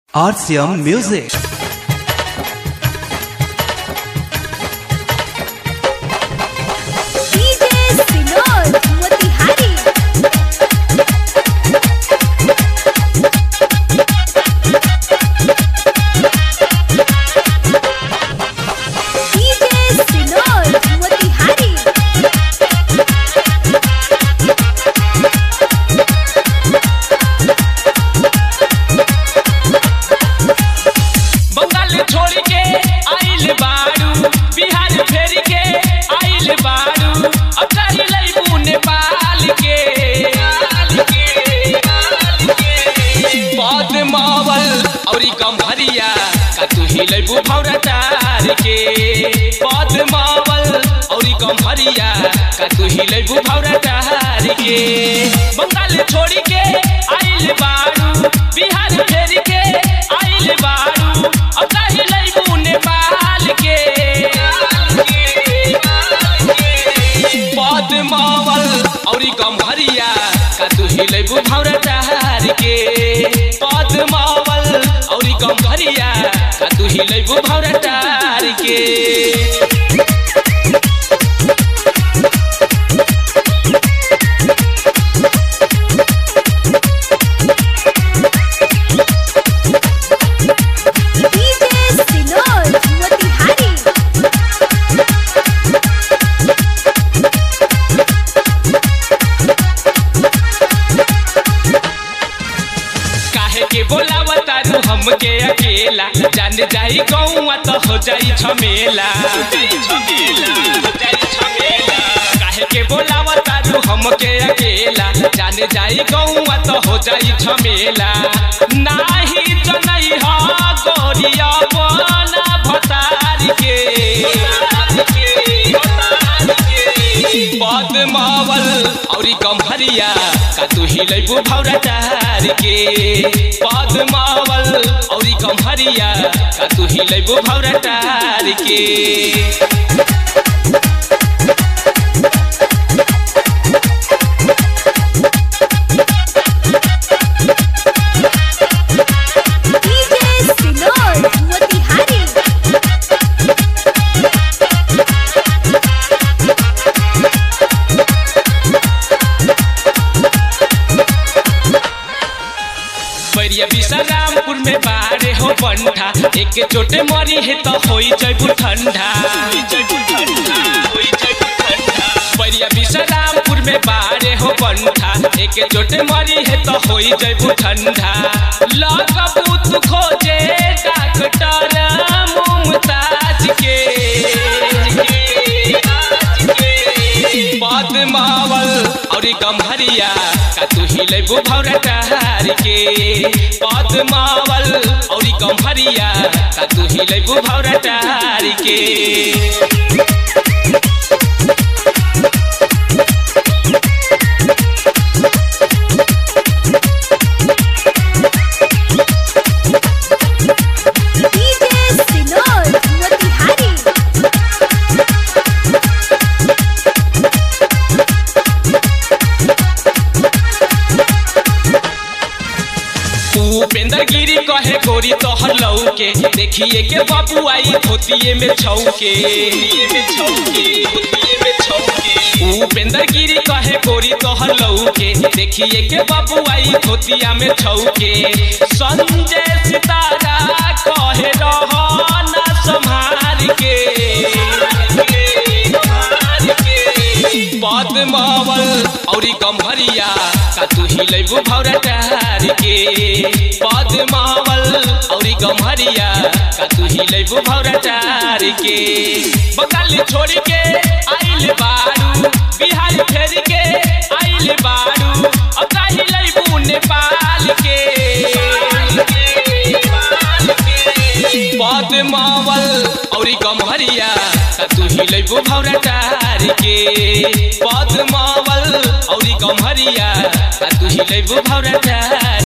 RCM Music. DJ Sinod Motihari DJ Sinod Motihari Bengal छोड़ के आइल बाड़ू बिहार फेर के आइल बाड़ू अब कही लैबू नेपाल के पद मावल औरी गम्हरिया का तू ही लैबू भौरा तार के पद मावल औरी गम्हरिया का तू ही लैबू भौरा तार के बंगाल छोड़ के आइल बाड़ू बिहार फेर के आइल बाड़ू अब कही लैबू नेपाल के पद मावल औरी गम्हरिया का तू ही लैबू भौरा तार के पद मावल औरी गम्हरिया का तू ही लैबू भौरा तार के DJ Sinod Motihari काहे के बोलावा तारू हमके अकेला जान जाई गौवा तो हो जाई झमेला काहे के बोलावा तारू हमके अकेला जान जाई गौवा तो हो जाई झमेला नाही जनई हा गोरिया बना भतार के पद मावल औरी गम्हरिया का तू ही लैबू भौरा तार के पद मावल औरी गम्हरिया का तू ही लैबू भौरा तार के DJ Sinod Motihari Bairiya Vishrampur में बारे हो बंठा एक चोटे मरी है तो होई जयबू ठंडा बैरिया विश्रामपुर में बारे हो बंठा एक चोटे मरी है तो होई जयबू ठंडा लगबू तू खोजे डॉक्टर मुमताज के पद मावल औरी गम्हरिया का तू ही लैबू भौरा तार के पद मावल औरी गम्हरिया का तू ही लैबू भौरा तार के DJ Sinod Motihari उपेंद्र गिरी कहे गोरी तोहर लऊ के देखिए के बाबू आई धोतिए में छौके उपेंद्र गिरी कहे गोरी तोहर लऊ के देखिए के बाबू आई धोतिया में छौके संजय सितारा कहे रहना संभार के पद मावल औरी गम्हरिया का तू ही लैबू भौरा तार के पद मावल औरी गम्हरिया का तू ही लैबू भौरा तार के बंगाल छोड़ के आइल बाड़ू बिहार फेर के आइल बाड़ू अब काहे लैबू नेपाल के पद मावल औरी गम्हरिया का तू ही लैबू भौरा तार के पद मावल औरी गम्हरिया का तू ही लैबू भौरा तार